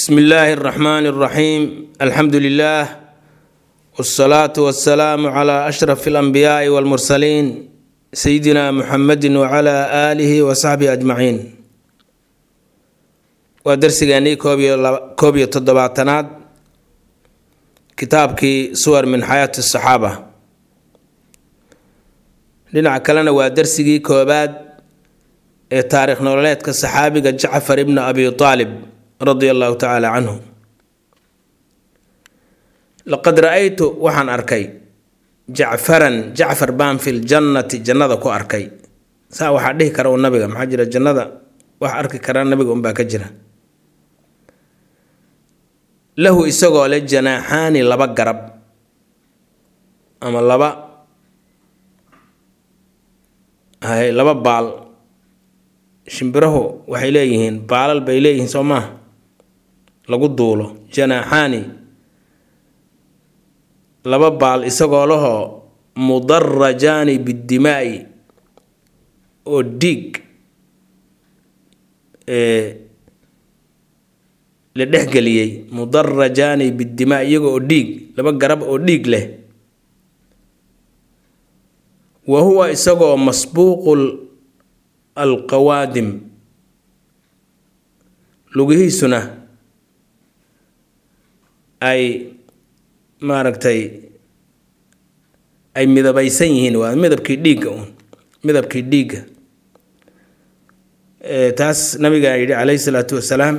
bsmi illaahi اraxmaan اraxiim alxamdu lilah wاsalaatu wasalaamu cla ashraf اlanbiyaai wاlmursaliin sayidina muxamedi wcla aalihi wasaxbihi ajmaciin waa darsigeennii koob iyo toddobaatanaad kitaabkii suwar min xayaati asaxaaba dhinaca kalena waa darsigii koobaad ee taarikh nololeedka saxaabiga jacfar ibni abi aalib radia allahu tacaala canhu laqad ra-aytu waxaan arkay jacfaran jacfar baan fi ljannati jannada ku arkay saa waxaa dhihi kara u nabiga maxaa jira jannada wax arki karaa nabiga unbaa ka jira lahu isagoo le janaaxaani laba garab ama laba hay laba baal shimbirahu waxay leeyihiin baalal bay leeyihiin soo maaha lagu duulo janaaxaani laba baal isagoo lahoo mudarajaani biddimaa'i oo dhiig la dhexgeliyey mudarajaani biddimaa iyaga oo dhiig laba garab oo dhiig leh wa huwa isagoo masbuuqul alqawaadim lugihiisuna ay maaragtay ay midabaysan yihiin waa midabkii dhiigga uun midabkii dhiigga taas nabigaa yidhi calayhi salaatu wasalaam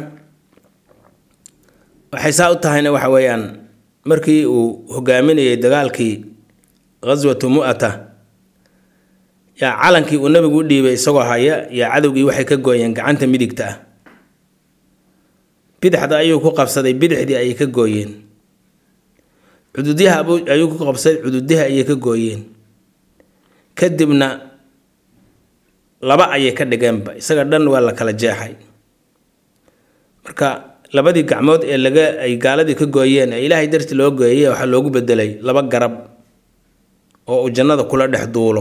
waxay saa u tahayna waxa weeyaan markii uu hogaaminayay dagaalkii ghaswatu mu'ata yaa calankii uu nabigu u dhiibay isagoo haya yaa cadowgii waxay ka gooyeen gacanta midigta ah bidixda ayuu ku qabsaday bidixdii ayay ka gooyeen cududyaha ayuu ku qabsaday cududyaha ayay ka gooyeen kadibna laba ayay ka dhigeenba isaga dhan waa la kala jeexay marka labadii gacmood ee laga ay gaaladii ka gooyeen ee ilaahay darti loo gooyay waxaa loogu bedelay laba garab oo uu jannada kula dhex duulo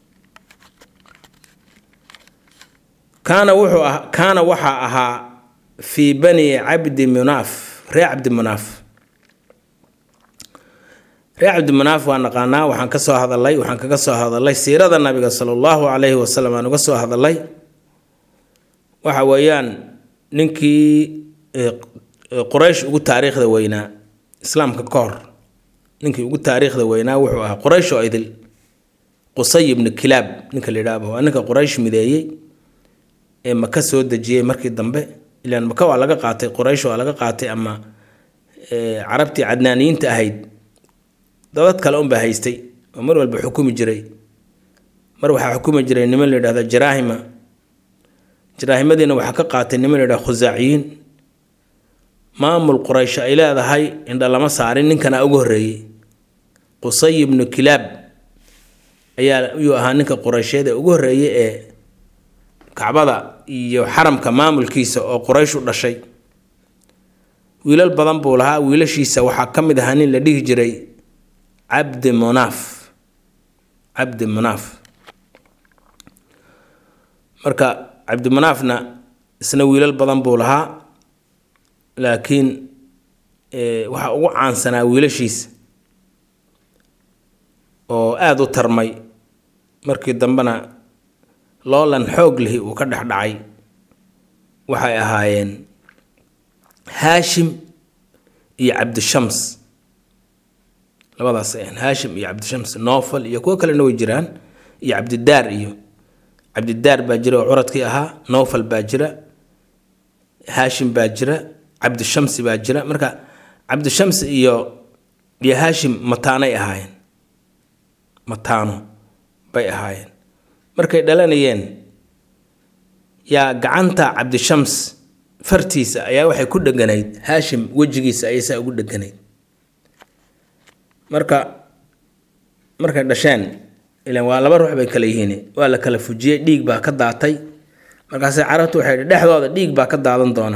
kaana wuxuu ah kaana waxaa ahaa fii bani cabdi munaaf ree cabdi munaaf ree cabdi munaaf waa naqaanaa waxaan ka soo hadalay waxaan kaga soo hadalay siirada nabiga sala allahu calayhi wasalam aan uga soo hadalay waxa weeyaan ninkii quraysh ugu taariikhda weynaa islaamka ka hor ninkii ugu taariikhda weynaa wuxuu ahaa quraysh oo idil qusay ibnu kilaab ninka la yidhaahba waa ninka quraysh mideeyey ee maka soo dejiyey markii dambe ilaan maka waa laga qaatay quraysh waa laga qaatay ama carabtii cadnaaniyiinta ahayd dadad kale unbaa haystay oo mar walba xukumi jiray mar waxaa xukumi jiray niman la yidhahda jaraahima jaraahimadiina waxaa ka qaatay niman la yidhahda khusaaciyiin maamul quraysh ay leedahay indha lama saarin ninkana ugu horreeyey qusay ibnu kilaab ayaa yuu ahaa ninka quraysheed ee ugu horreeyey ee kacbada iyo xaramka maamulkiisa oo quraysh u dhashay wiilal badan buu lahaa wiilashiisa waxaa ka mid ahaa nin la dhihi jiray cabdi munaaf cabdi munaaf marka cabdi munaafna isna wiilal badan buu lahaa laakiin waxaa ugu caansanaa wiilashiisa oo aada u tarmay markii dambena loolan xoog lihi uu ka dhex dhacay waxay ahaayeen haashim iyo cabdishams labadaas ahan haashim iyo cabdishams noofal iyo kuwo kalena way jiraan iyo cabdidaar iyo cabdidaar baa jira oo curadkii ahaa noofal baa jira haashim baa jira cabdishamsi baa jira marka cabdishamsi iyo iyo haashim mataanay ahaayeen mataano bay ahaayeen markay dhalanayeen yaa gacanta cabdishams fartiisa ayaa waxay ku dheganayd haashim wejigiisa ayay saa ugu dheganayd marka markay dhasheen ilan waa laba ruux bay kala yihiin waa la kala fujiyey dhiig baa ka daatay markaase carabtu waxay hi dhexdooda dhiig baa ka daadan doona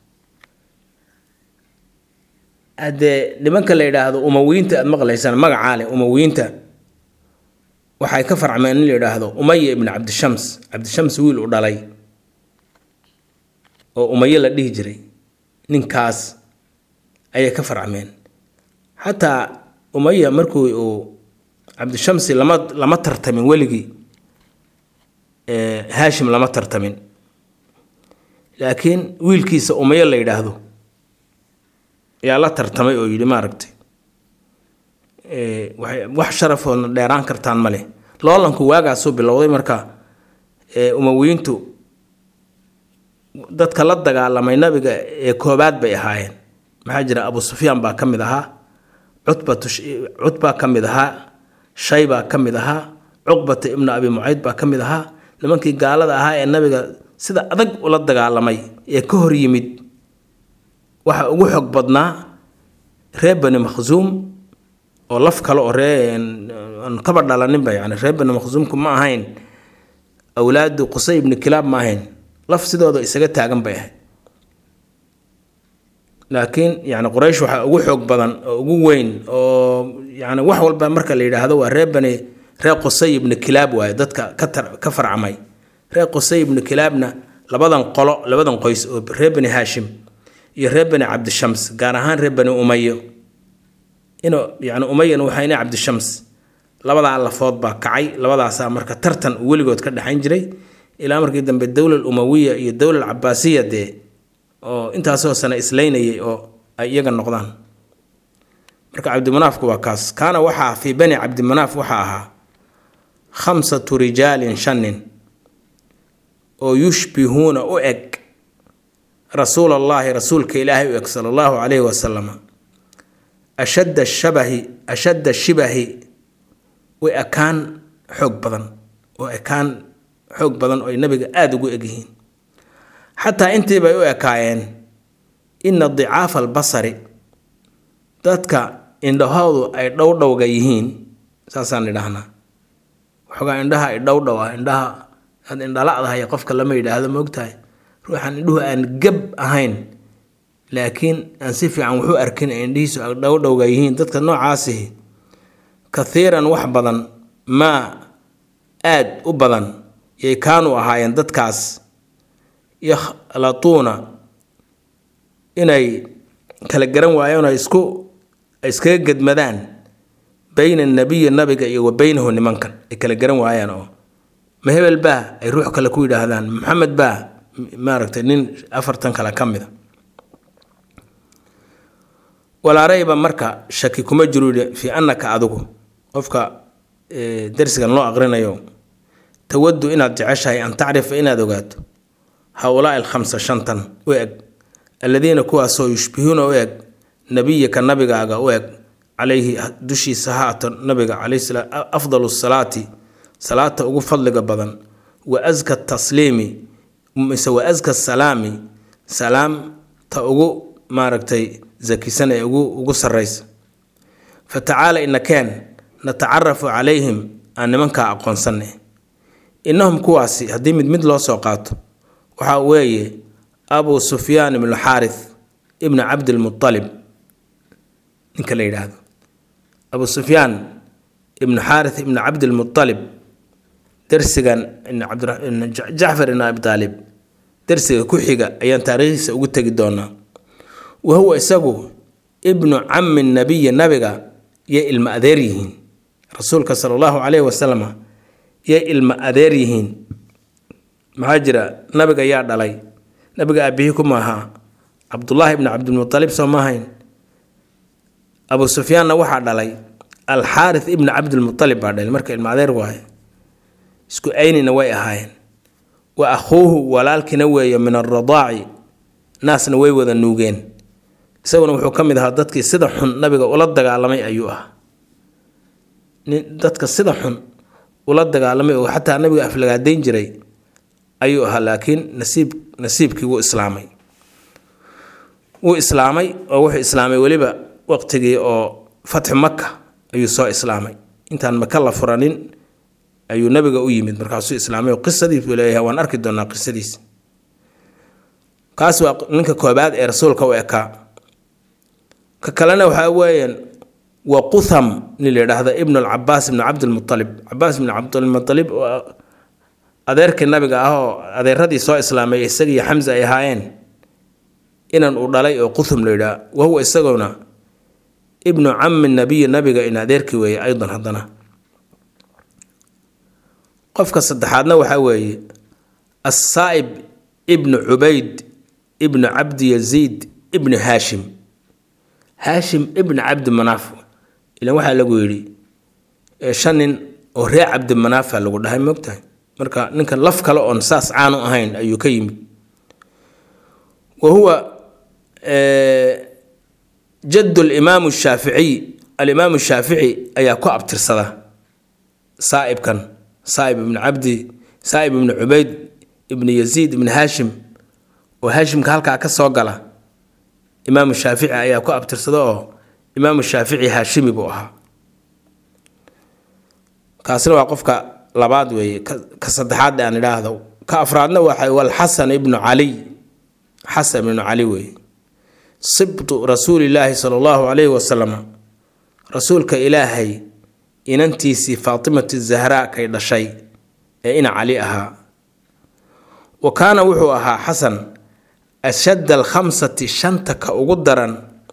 haddee nimanka la yidhaahdo umawiyiinta aada maqlaysaan magacaa leh umawiyiinta waxay ka farcmeen in la yidhaahdo umaya ibnu cabdishams cabdishams wiil u dhalay oo umaye la dhihi jiray ninkaas ayay ka farcmeen xataa umaya markuu uu cabdishamsi lama lama tartamin weligii haashim lama tartamin laakiin wiilkiisa umayo la yidhaahdo yaa la tartamay oo yidhi maaragtay wax sharafoodna dheeraan kartaan ma leh loolanku waagaasuu bilowday marka umawiyiintu dadka la dagaalamay nabiga ee koobaad bay ahaayeen maxaa jira abu sufyaan baa ka mid ahaa cutbatu cutbaa ka mid ahaa shaybaa ka mid ahaa cuqbata ibnu abi mucayd baa ka mid ahaa nimankii gaalada ahaa ee nabiga sida adag ula dagaalamay ee ka hor yimid waxa ugu xog badnaa reer bani makhsuum oo laf kale oo ree aan kaba dhalaninba yani reer bani makhsuumku ma ahayn awlaadu qusay ibni kilaab ma ahayn laf sidooda isaga taagan bay ahayd laakiin yani quraysh waxaa ugu xoog badan oo ugu weyn oo yani wax walba marka la yidhaahdo waa reer bani reer qusay ibni kilaab waaye dadka ka tar ka farcamay reer qusay ibni kilaabna labadan qolo labadan qoys oo reer bani haashim iyo reer bani cabdishams gaar ahaan reer bani umayo inu yani umayana waxaa ina cabdishams labadaa lafood baa kacay labadaasaa marka tartan uu weligood ka dhexayn jiray ilaa markii dambe dowla umawiya iyo dowla cabaasiya dee oo intaasoo sane islaynayay oo ay iyaga noqdaan marka cabdimanaafku waa kaas kaana waxaa fii bani cabdimanaaf waxaa ahaa khamsatu rijaalin shan nin oo yushbihuuna u eg rasuula allaahi rasuulka ilaahay u eg sala allahu calayhi wasalam ashadda shabahi ashadda shibahi way ekaan xoog badan oo ekaan xoog badan oo ay nabiga aada ugu egyihiin xataa intii bay u ekaayeen ina dicaafa albasari dadka indhahoodu ay dhowdhowga yihiin saasaan idhahnaa waxoogaa indhaha ay dhowdhow ah indhaha aad indhaladahay qofka lama yidhaahdo maogtahay ruuxan indhuhu aan gab ahayn laakiin aan si fiican wuxuu arkin ee indhihiisu ay dhowdhowga yihiin dadka noocaasihi kathiiran wax badan maa aad u badan yay kaanu ahaayeen dadkaas yakhlatuuna inay kala garan waayeen ay isku ay iskaga gedmadaan bayna nabiyi nabiga iyo wa beynahu nimankan ay kala garan waayaan oo ma hebel baa ay ruux kale ku yidhaahdaan maxamed baa maaragtay nin afartan kale ka mida walaarayba marka shaki kuma jiro fii annaka adigu qofka darsigan loo aqrinayo tawadu inaad jeceshahay an tacrifa inaad ogaato howlaai alkhamsa shantan u eg alladiina kuwaasoo yushbihuuna u eg nabiyaka nabigaaga u eg calayhi dushiisa ha ato nabiga calayhi afdalu salaati salaata ugu fadliga badan wa aska tasliimi mise wa aska salaami salaamta ugu maaragtay zakisan ee ugu ugu sarraysa fa tacaala inakeen natacarafu calayhim aan nimankaa aqoonsanay innahum kuwaasi haddii mid mid loo soo qaato waxaa weeye abu sufyaan ibnu xaarith ibnu cabdilmualib ninka la yidhaahdo abu sufyaan ibnu xaarith ibnu cabdilmualib darsigan jacfar ibn abi aalib darsiga ku xiga ayaan taariikhdiisa ugu tegi doonaa wa huwa isagu ibnu cami nabiyi nabiga yay ilma adeer yihiin rasuulka sala allahu caleyhi wasalam yay ilma adeer yihiin maxaa jira nabiga yaa dhalay nabiga aabihii kuma ahaa cabdullaahi ibni cabdilmualib soo ma ahayn abu sufyaanna waxaa dhalay alxaarith ibni cabdilmualib baa dhalay marka ilma adeer waaye isku aynina way ahaayeen wa akhuuhu walaalkiina weeye min alradaaci naasna way wada nuugeen isaguna wuxuu ka mid ahaa dadkii sida xun nabiga ula dagaalamay ayuu ahaa nin dadka sida xun ula dagaalamay oo xataa nabiga aflagaadayn jiray ayuu ahaa laakiin nasiib nasiibkii wuu islaamay wuu islaamay oo wuxuu islaamay weliba waqtigii oo fatxu maka ayuu soo islaamay intaan maka la furanin ayuu nabiga u yimid markaasuu islaamay oo qisadiis buu leeyahay waan arki doonaa qisadiis kaas waa ninka koobaad ee rasuulka u ekaa ka kalena waxaa weeyaan wa qutham nin la yidhaahda ibnu alcabaas ibnu cabdilmualib cabaas ibnu cabdilmualib oo adeerkii nabiga ah oo adeeradii soo islaamay isagii xamse ay ahaayeen inan uu dhalay oo quthum la yidhaah wa huwa isaguna ibnu cami nabiyi nabiga in adeerkii weeye aydan haddana qofka saddexaadna waxaa weeye assaa'ib ibnu cubayd ibnu cabdi yaziid ibnu haashim haashim ibnu cabdi manaaf ilan waxaa lagu yidhi shan nin oo reer cabdi manaafa lagu dhahay moogtahay marka ninkan laf kale oon saas caanu ahayn ayuu ka yimid wa huwa jad limaamu shaaficiy alimaamu shaafici ayaa ku abtirsada saaibkan saaib ibnu cabdi saaib ibnu cubayd ibnu yaziid ibnu haashim oo haashimka halkaa ka soo gala imaamu shaafici ayaa ku abtirsada oo imaamu shaafici haashimi buu ahaa kaasna waa qofka labaad weeye ka saddexaad aan idhaahdo ka afraadna waxa walxasan ibnu caliy xasan ibnu cali weeye sibtu rasuulilaahi sala allahu calayhi wasalam rasuulka ilaahay inantiisii faatimati zahraa kay dhashay ee ina cali ahaa wa kaana wuxuu ahaa xasan ashadda alkhamsati shanta ka ugu daran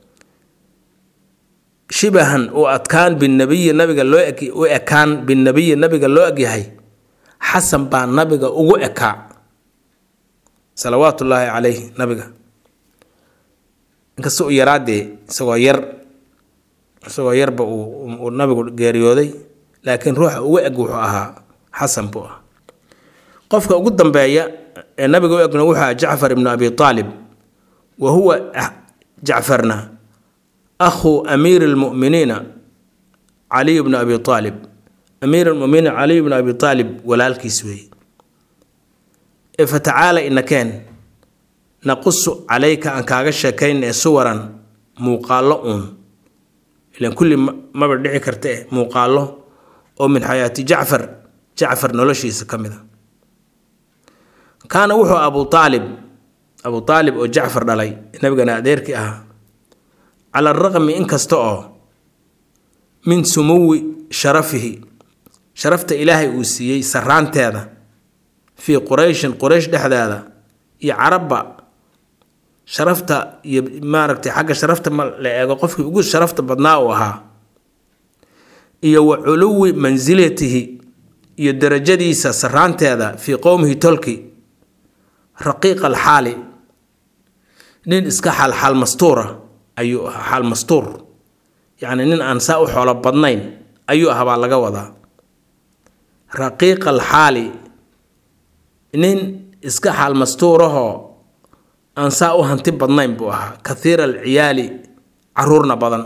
shibahan u adkaan binabiyi nabiga loo u ekaan binabiyi nabiga loo egyahay xasan baa nabiga ugu ekaa salawaatu ullaahi calayh nabiga inkasta u yaraadee isagoo yar isagoo yarba uu nabigu geeriyooday laakiin ruuxa ugu eg wuxuu ahaa xasan buu ah qofka ugu dambeeya ee nabiga u egna wuxuu aha jacfar ibnu abi aalib wa huwa jacfarna akhu amiiri lmuminiina caliy bnu abi aalib amiir lmuminiin caliy bnu abi aalib walaalkiis weeye ee fatacaala inakeen naqusu calayka aan kaaga sheekayn ee suwaran muuqaallo uun ilan kulli maba dhici karta eh muuqaallo oo min xayaati jacfar jacfar noloshiisa ka mid a kaana wuxuu abu aalib abu aalib oo jacfar dhalay nabigana adeerkii ahaa cala araqmi inkasta oo min sumuwi sharafihi sharafta ilaahay uu siiyey saraanteeda fii qurayshin quraysh dhexdeeda iyo carabba sharafta iyo maaragtay xagga sharafta ma la eego qofkii ugu sharafta badnaa uu ahaa iyo wa culuwi mansilatihi iyo darajadiisa saraanteeda fii qowmihi tolki raqiiqa alxaali nin iska xaalxaal mastuura ayuu ahaa xaal mastuur yacni nin aan saa u xoolo badnayn ayuu ahaa baa laga wadaa raqiiqa alxaali nin iska xaal mastuurahoo aan saa u hanti badnayn buu ahaa kathiira alciyaali caruurna badan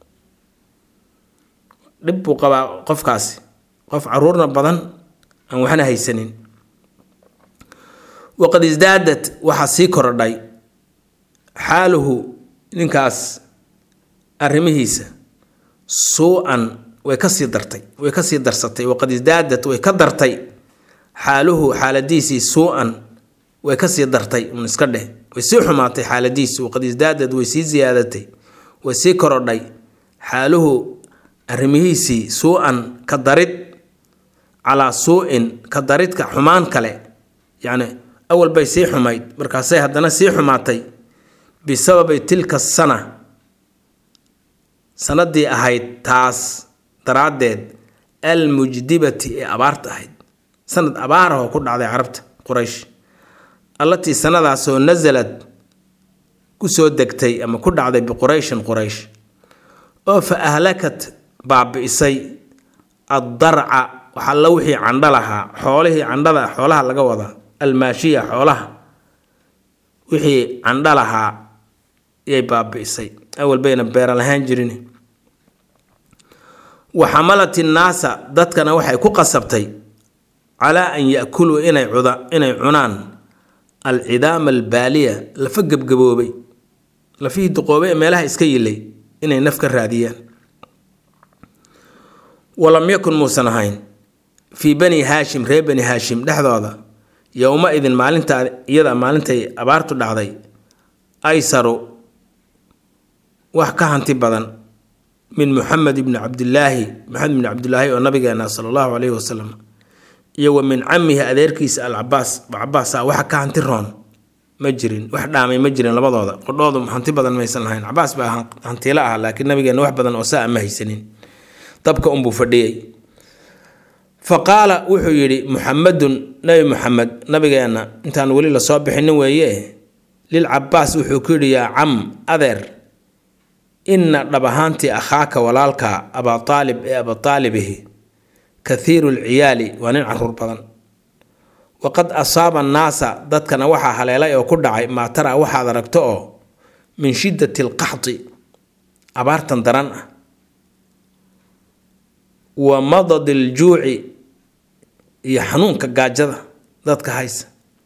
dhib buu qabaa qofkaasi qof caruurna badan aan waxna haysanin waqad isdaadat waxaa sii korodhay xaaluhu ninkaas arrimihiisa suu-an way kasii dartay way kasii darsatay waqad isdaadat way ka dartay xaaluhu xaaladiisii suu-an way kasii dartay un iska dheh way sii xumaatay xaaladiisu waqad isdaadad way sii ziyaadatay way sii korodhay xaaluhu arrimihiisii suu-an ka darid calaa suu-in ka daridka xumaan kale yacni awal bay sii xumayd markaasay haddana sii xumaatay bisababi tilka sana sanadii ahayd taas daraaddeed almujdibati ee abaarta ahayd sanad abaarahoo ku dhacday carabta quraysh allatii sanadaasoo nasalad kusoo degtay ama ku dhacday biqurayshin quraysh oo fa ahlakat baabi'isay addarca waxalla wixii candho lahaa xoolihii candhada xoolaha laga wadaa almaashiya xoolaha wixii candho lahaa yay baabi'isay awal bayna beera lahaan jirin wa xamalat innaasa dadkana waxay ku qasabtay calaa an yakuluu inay cuda inay cunaan alcidaama albaaliya lafa gebgaboobay lafihii duqoobay ee meelaha iska yilay inay naf ka raadiyaan walam yakun muusan ahayn fii bani haashim reer bani haashim dhexdooda yowma idin maalintaa iyada maalintay abaartu dhacday aysaru wax ka hanti badan min muxamed ibni cabdilaahi maxamed ibni cabdilaahi oo nabigeena sala allahu caleyhi wasalam iyo wa min camihi adeerkiisa alcabaas cabaasa waxa ka hanti roon ma jirin wax dhaamay ma jirin labadooda qodhoodu hanti badan maysan lahayn cabaas baa hantiilo ah laakiin nabigeena wax badan oo saa ma haysanin dabka unbuu fadhiyey fa qaala wuxuu yidhi muxamadun nabi muxamed nabigeenna intaan weli lasoo bixinin weeye lil cabaas wuxuu ku yidhi yaa cam adeer inna dhab ahaantii akhaaka walaalka abaa aalib ee abaataalibihi kathiiru lciyaali waa nin caruur badan waqad asaaba annaasa dadkana waxaa haleelay oo ku dhacay maa tara waxaad aragto oo min shiddati alqaxdi abaartan daran ah wa madadi aljuuci iyo xanuunka gaajada dadka haysa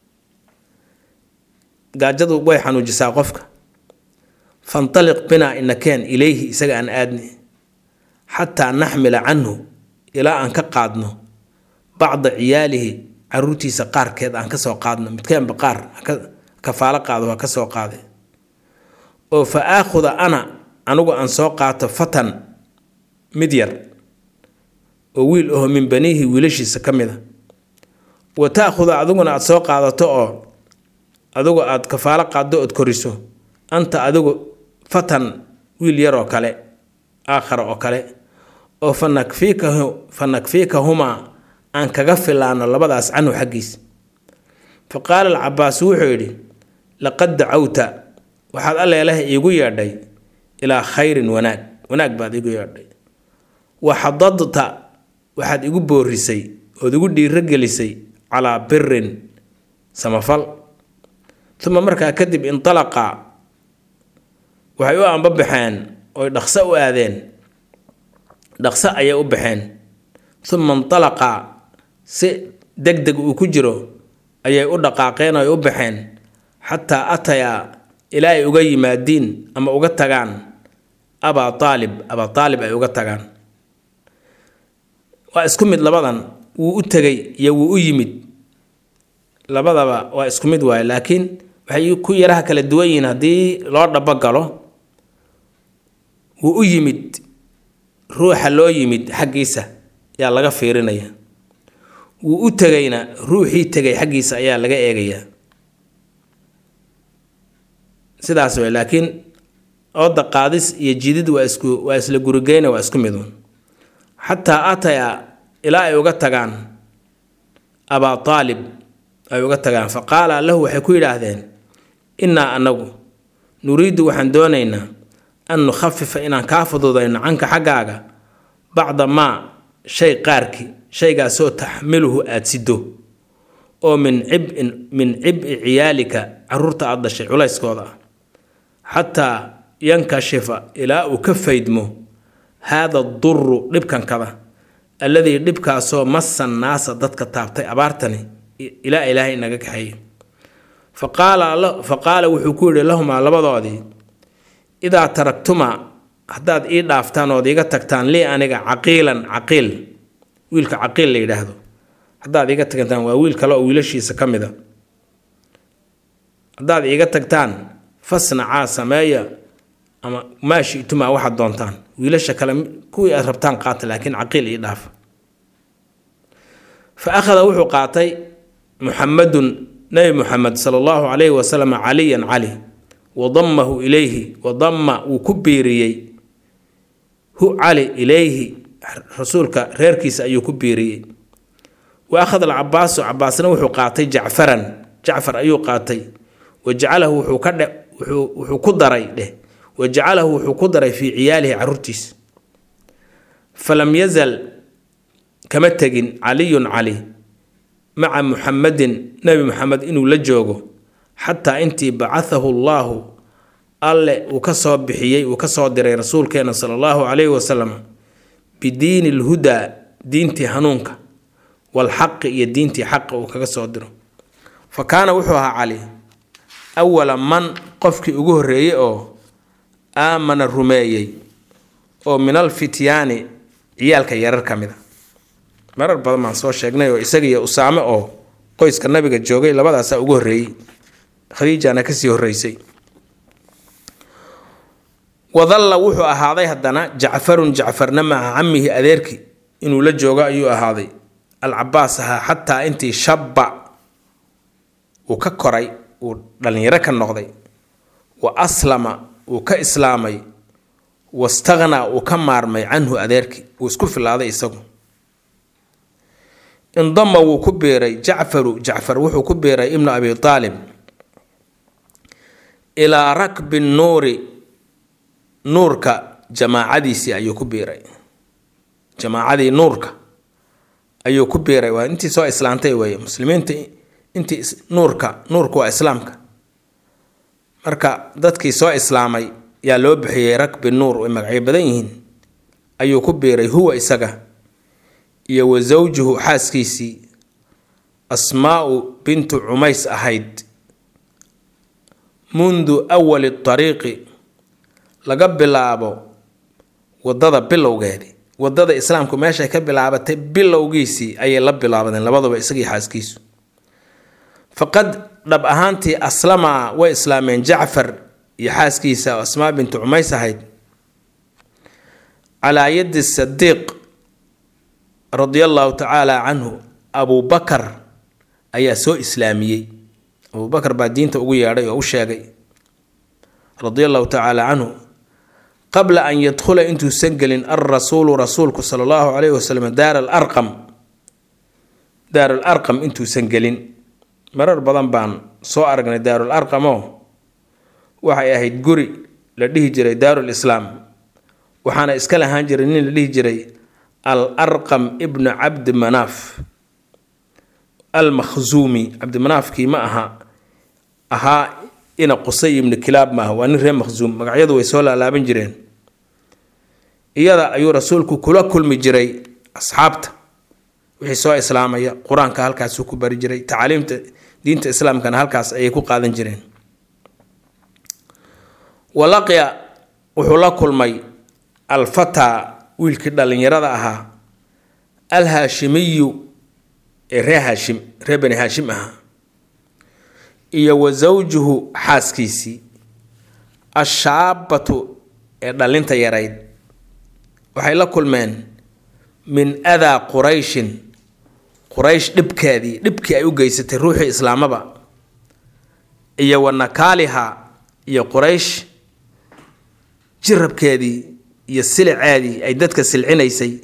gaajadu way xanuujisaa qofka fantaliq binaa inakeen ilayhi isaga aan aadni xataa naxmila canhu ilaa aan ka qaadno bacda ciyaalihi caruurtiisa qaarkeed aan kasoo qaadno midkeenba qaar kafaalo qaado waa kasoo qaade oo fa aakhuda ana anigu aan soo qaato fatan mid yar oo wiil aho min baniihi wiilashiisa ka mid a wa taakhuda adiguna aada soo qaadato oo adigu aada kafaalo qaaddo ood koriso anta adigu fatan wiil yar oo kale aakhara oo kale oo fa nakfiikahu fa nakfiikahumaa aan kaga filaano labadaas canhu xaggiis fa qaala alcabaas wuxuu yidhi laqad dacawta waxaad alleeleh iigu yeedhay ilaa khayrin wanaag wanaag baad iigu yeedhay wa xadadta waxaad igu boorisay ood igu dhiirogelisay calaa birin samafal uma markaa kadib intalaqa waxay u ambabaxeen oy dhaqso u aadeen dhaqso ayay u baxeen uma intalaqa si deg deg uu ku jiro ayay u dhaqaaqeen oy u baxeen xataa atayaa ilaa ay uga yimaadiin ama uga tagaan abaa aalib abaa aalib ay uga tagaan waa isku mid labadan wuu u tegay iyo wuu u yimid labadaba waa isku mid waaye laakiin waxay ku yaraha kala duwan yihiin haddii loo dhabo galo wuu u yimid ruuxa loo yimid xaggiisa yaa laga fiirinaya wuu u tegayna ruuxii tegay xaggiisa ayaa laga eegayaa sidaas way laakiin ooda qaadis iyo jidid waa isku waa isla gurigeyna waa isku midun xataa ataya ilaa ay uga tagaan abaa aalib ay uga tagaan fa qaala lahu waxay ku yidhaahdeen innaa anagu nuriidu waxaan doonaynaa an nukhafifa inaan kaa fududayno canka xaggaaga bacda maa shay qaarkii shaygaasoo taxmiluhu aada sido oo min cibin min cib'i ciyaalika caruurta aada dhashay culayskooda ah xataa yankashifa ilaa uu ka faydmo haada duru dhibkankada alladii dhibkaasoo massa naasa dadka taabtay abaartani ilaa ilaahay inaga kaxeeye fa qaala wuxuu ku yidhi lahumaa labadoodii idaa taragtumaa haddaad ii dhaaftaan ood iiga tagtaan lii aniga caqiilan caqiil wiilka caqiil la yidhaahdo haddaad iiga tagtaan waa wiil kale oo wiilashiisa ka mid a haddaad iiga tagtaan fasnacaa sameeya ama maa shitumaa waxaad doontaan wiilasha kale kuwii aad rabtaan qaata laakiin caqiil ii dhaafa fa akhada wuxuu qaatay muxamadun nabi muxamed sala allahu calayhi wasalam caliyan cali wadamahu ilayhi wadama wuu ku biiriyey hu cali ilayhi rasuulka reerkiisa ayuu ku biiriyey wa akhada alcabaasu cabaasna wuxuu qaatay jacfaran jacfar ayuu qaatay wa jacalahu wuxuu ka dhe wuxuu ku daray dheh wa jacalahu wuxuu ku daray fii ciyaalihi caruurtiisa falam yazal kama tegin caliyun cali maca muxamadin nebi muxamed inuu la joogo xataa intii bacathahu allaahu alle uu ka soo bixiyey uu ka soo diray rasuulkeena sala allahu calayhi wasalam bidiini lhudaa diintii hanuunka walxaqi iyo diintii xaqa uu kaga soo diro fa kaana wuxuu ahaa cali awala man qofkii ugu horreeyey oo aamana rumeeyey oo min alfityaani ciyaalka yarar ka mid a marar badan baan soo sheegnay oo isagiiyo usaame oo qoyska nabiga joogay labadaasaa ugu horreeyey khadiijana kasii horreysay wadalla wuxuu ahaaday haddana jacfarun jacfarna maca camihi adeerkii inuu la joogo ayuu ahaaday alcabaas ahaa xataa intii shabba uu ka koray uu dhallinyaro ka noqday wa aslama uu ka islaamay wastakhnaa uu ka maarmay canhu adeerkii uu isku filaaday isagu indama wuu ku biiray jacfaru jacfar wuxuu ku biiray ibnu abi aalib ilaa rakbi nuuri nuurka jamaacadiisii ayuu ku biiray jamaacadii nuurka ayuu ku biiray waa intii soo islaantay weeye muslimiinta intii nuurka nuurka waa islaamka marka dadkii soo islaamay yaa loo bixiyey rakbi nuur way magacyo badan yihiin ayuu ku biiray huwa isaga iyo wa sawjuhu xaaskiisii asmaa'u bintu cumays ahayd mundu awali tariiqi laga bilaabo waddada bilowgeedii waddada islaamku meeshay ka bilaabatay bilowgiisii ayay la bilaabadeen labaduba isagii xaaskiisu faqad dhab ahaantii aslama way islaameen jacfar iyo xaaskiisa asmaa bintu cumays ahayd calaa yadi sadiiq radia allahu tacaala canhu abubakar ayaa soo islaamiyey abubakar baa diinta ugu yeedhay oo u sheegay radia allahu tacaala canhu qabla an yadkhula intuusan gelin alrasuulu rasuulku sala allahu calayhi wasalam daar alarqam daar alarqam intuusan gelin marar badan baan soo aragnay daarul arqamo waxay ahayd guri la dhihi jiray daarul islaam waxaana iska lahaan jiray nin la dhihi jiray al arqam ibnu cabdi manaaf al makhzuumi cabdimanaafkii ma aha ahaa ina qusay ibnu kilaab maaha waa nin reer makhzuum magacyadu way soo laalaaban jireen iyada ayuu rasuulku kula kulmi jiray asxaabta wixii soo islaamaya qur-aanka halkaasuu ku bari jiray tacaaliimta diinta islaamkana halkaas ayay ku qaadan jireen walaqya wuxuu la kulmay alfataa wiilkii dhallinyarada ahaa al haashimiyu ee ree haashim ree bani haashim ahaa iyo wa sawjuhu xaaskiisii ashaabatu ee dhallinta yarayd waxay la kulmeen min adaa qurayshin quraysh dhibkeedii dhibkii ay u geysatay ruuxii islaamaba iyo wa nakaaliha iyo quraysh jirabkeedii iyo siliceedii ay dadka silcinaysay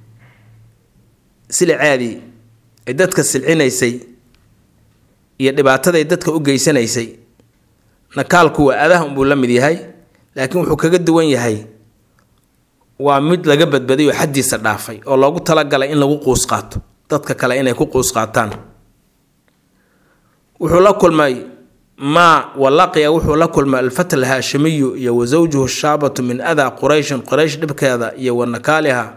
siliceedii ay dadka silcinaysay iyo dhibaataday dadka u geysanaysay nakaalku waa adaha unbuu la mid yahay laakiin wuxuu kaga duwan yahay waa mid laga badbaday oo xaddiisa dhaafay oo loogu talagalay in lagu quus qaato dadka kale inay ku quus qaataan wuxuu la kulmay maa walaqiya wuxuu la kulmay alfata alhaashimiyu iyo wa sawjuhu shaabatu min adaa qurayshin quraysh dhibkeeda iyo wa nakaaliha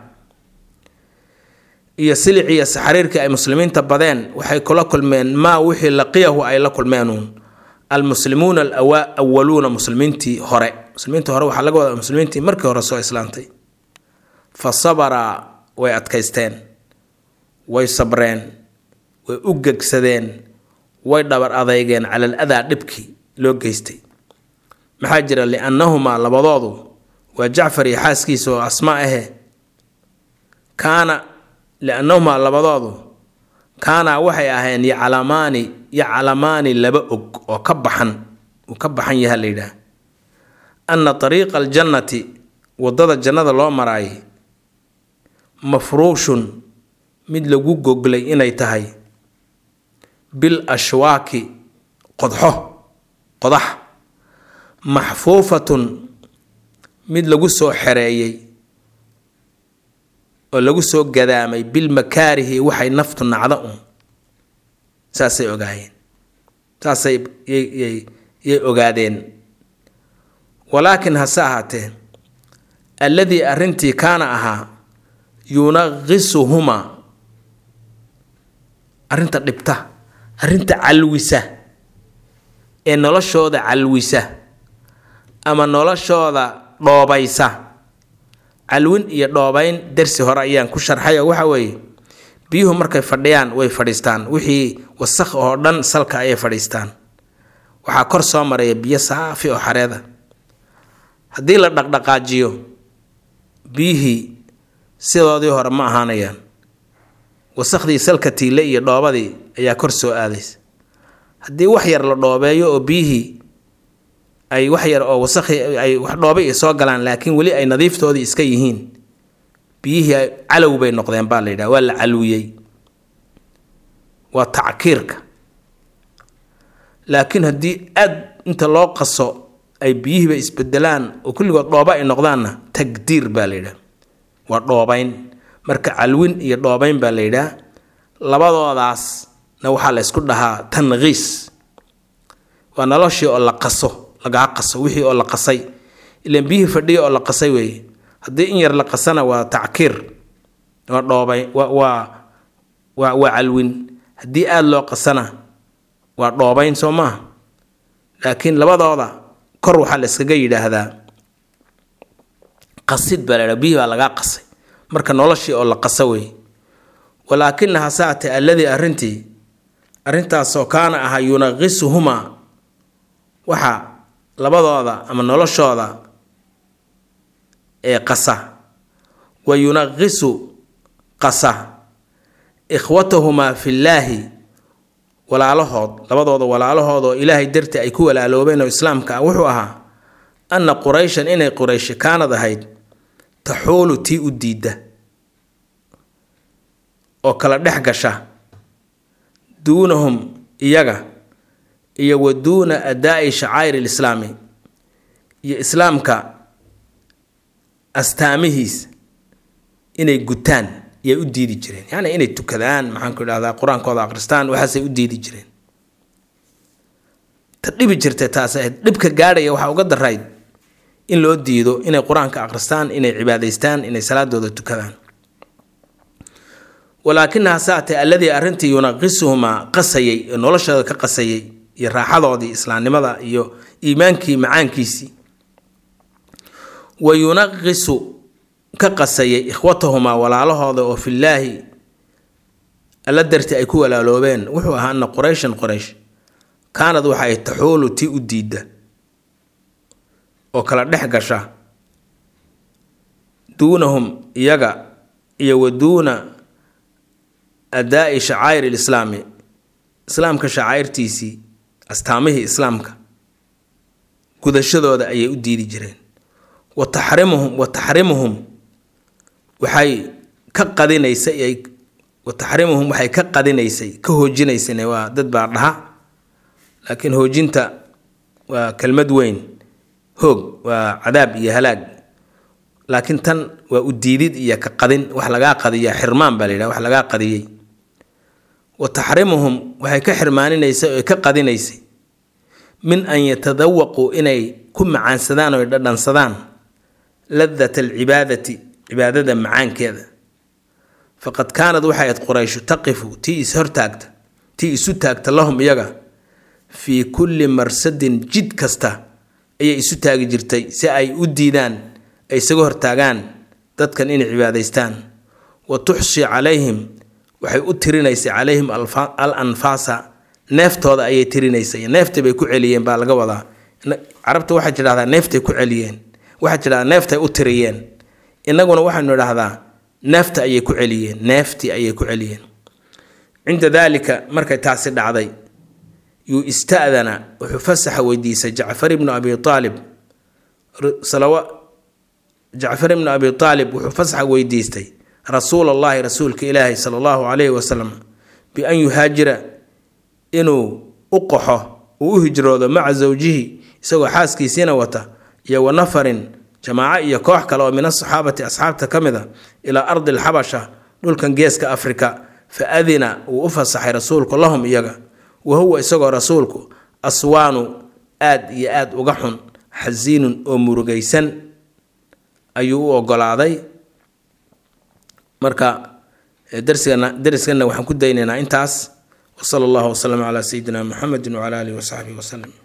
iyo siliciya saxariirkii ay muslimiinta badeen waxay kula kulmeen maa wixii laqiyahu ay la kulmeenuun almuslimuuna alawaluuna muslimiintii hore muslimiintii hore waxaa laga wadaa muslimiintii markii hore soo islaantay fa sabaraa way adkaysteen way sabreen way u gegsadeen way dhabar adeygeen cala al adaa dhibkii loo geystay maxaa jira liannahumaa labadoodu waa jacfar iyo xaaskiisa oo asmaa ahe kaana liannahumaa labadoodu kaanaa waxay ahayn yaclamaani yaclamaani laba og oo ka baxan uu ka baxan yaha la yidhaah anna ariiqa aljannati waddada jannada loo maraayay mafruushun mid lagu goglay inay tahay bil ashwaaki qodxo qodax maxfuufatun mid lagu soo xereeyey oo lagu soo gadaamay bilmakaarihi waxay naftu nacda un saasay ogaayeen saasay yay ogaadeen walaakin hase ahaatee alladii arrintii kaana ahaa yunaqisuhumaa arrinta dhibta arrinta calwisa ee noloshooda calwisa ama noloshooda dhoobaysa calwin iyo dhoobayn darsi hore ayaan ku sharxay oo waxa weeye biyuhu markay fadhiyaan way fadhiistaan wixii wasakh oo dhan salka ayay fadhiistaan waxaa kor soo maraya biyo saafi oo xareeda haddii la dhaqdhaqaajiyo biyihii sidoodii hore ma ahaanayaan wasakhdii salka tiile iyo dhoobadii ayaa kor soo aadaysa haddii wax yar la dhoobeeyo oo biyihii ay wax yar oo wasakhi ay wax dhoobay ay soo galaan laakiin weli ay nadiiftoodii iska yihiin biyihii calow bay noqdeen baa la yidhaha waa la calwiyey waa tackiirka laakiin haddii aad inta loo qaso ay biyihiiba isbedelaan oo kulligood dhooba ay noqdaanna tagdiir baa la yidhaha waa dhoobayn marka calwin iyo dhoobayn baa la yidhaha labadoodaasna waxaa la ysku dhahaa tanqiis waa noloshii oo la qaso lagaa qaso wixii oo la qasay ilaan biyihii fadhiya oo la qasay weeye haddii in yar la qasana waa tackiir waa dhoobay waa waa waa waa calwin haddii aada loo qasana waa dhoobayn soo maaha laakiin labadooda kor waxaa la iskaga yidhaahdaa qasid baa la ydhaha biyihii baa lagaa qasay marka noloshii oo la qasa weeye walaakinaha saate alladii arrintii arrintaasoo kaana ahaa yunaqisuhumaa waxa labadooda ama noloshooda ee qasa wa yunaqisu qasa ikhwatahumaa fillaahi walaalahood labadooda walaalahood oo ilaahay dartii ay ku walaaloobeen oo islaamka ah wuxuu ahaa anna qurayshan inay qurayshi kaanad ahayd taxuulu tii u diidda oo kala dhex gasha duunahum iyaga iyo wa duuna adaa'i shacaa'ir lislaami iyo islaamka astaamihiis inay gutaan yay u diidi jireen yacni inay tukadaan maxaanku idhahdaa qur-aankooda akhristaan waxaasay u diidi jireen ta dhibi jirtay taas ahayd dhibka gaadhaya waxaa uga darayd in loo diido inay qur-aanka akhristaan inay cibaadaystaan inay salaadooda tukadaan walaakinaha saate alladii arrintii yunaqisuhumaa qasayay ee noloshooda ka qasayay iyo raaxadoodii islaamnimada iyo iimaankii macaankiisii wa yunaqisu ka qasayay ikhwatahumaa walaalahooda oo fillaahi alla dartii ay ku walaaloobeen wuxuu ahaa ana qurayshan qoraysh kaanad waxa ay taxuulu tii u diidda oo kala dhex gasha duunahum iyaga iyo wa duuna adaa'i shacaa'ir lislaami islaamka shacaa'irtiisii astaamihii islaamka gudashadooda ayay u diidi jireen wa taxrimuhum wa taxrimuhum waxay ka qadinaysay wa taxrimuhum waxay ka qadinaysay ka hoojinaysay waa dad baa dhaha laakiin hoojinta waa kelmad weyn hoog waa cadaab iyo halaag laakiin tan waa u diidid iyo ka qadin wax lagaa qadiya xirmaan baa la yidhaha wax lagaa qadiyey wa taxrimuhum waxay ka xirmaaninaysay oo ka qadinaysay min an yatadawaquu inay ku macaansadaan oo dhadhansadaan ladat alcibaadati cibaadada macaankeeda faqad kaanad waxay ayd qurayshu taqifu tii is hortaagta tii isu taagta lahum iyaga fii kulli marsadin jid kasta ayay isu taagi jirtay si ay u diidaan ay isaga hortaagaan dadkan inay cibaadaystaan wa tuxshi calayhim waxay u tirinaysay calayhim al anfaasa neeftooda ayay tirinaysay neeftay bay ku celiyeen baa laga wadaa carabta waxaa tidhahdaa neeftay ku celiyeen waxaa tidhahdaa neeftay u tiriyeen innaguna waxaynu idhahdaa neefta ayay ku celiyeen neeftii ayay ku celiyeen cinda daalika markay taasi dhacday yuu ista'dana wuxuu fasaxa weydiisay jacfar ibnu abi aalib jacfar ibnu abi aalib wuxuu fasaxa weydiistay rasuul allahi rasuulka ilaahi sala allahu calayhi wasalam bian yuhaajira inuu u qaxo uu u hijroodo maca zawjihi isagoo xaaskiisiina wata iyo wa nafarin jamaaco iyo koox kale oo min asaxaabati asxaabta ka mid a ilaa ardi alxabasha dhulkan geeska afrika fa adina wuu u fasaxay rasuulku lahum iyaga wa huwa isagoo rasuulku aswaanu aad iyo aad uga xun xasiinun oo murugaysan ayuu u ogolaaday marka darsigana dariskanna waxaan ku daynaynaa intaas wasala allahu wasalam calaa sayidina muxamedi wacala alihi wasaxbihi wasalam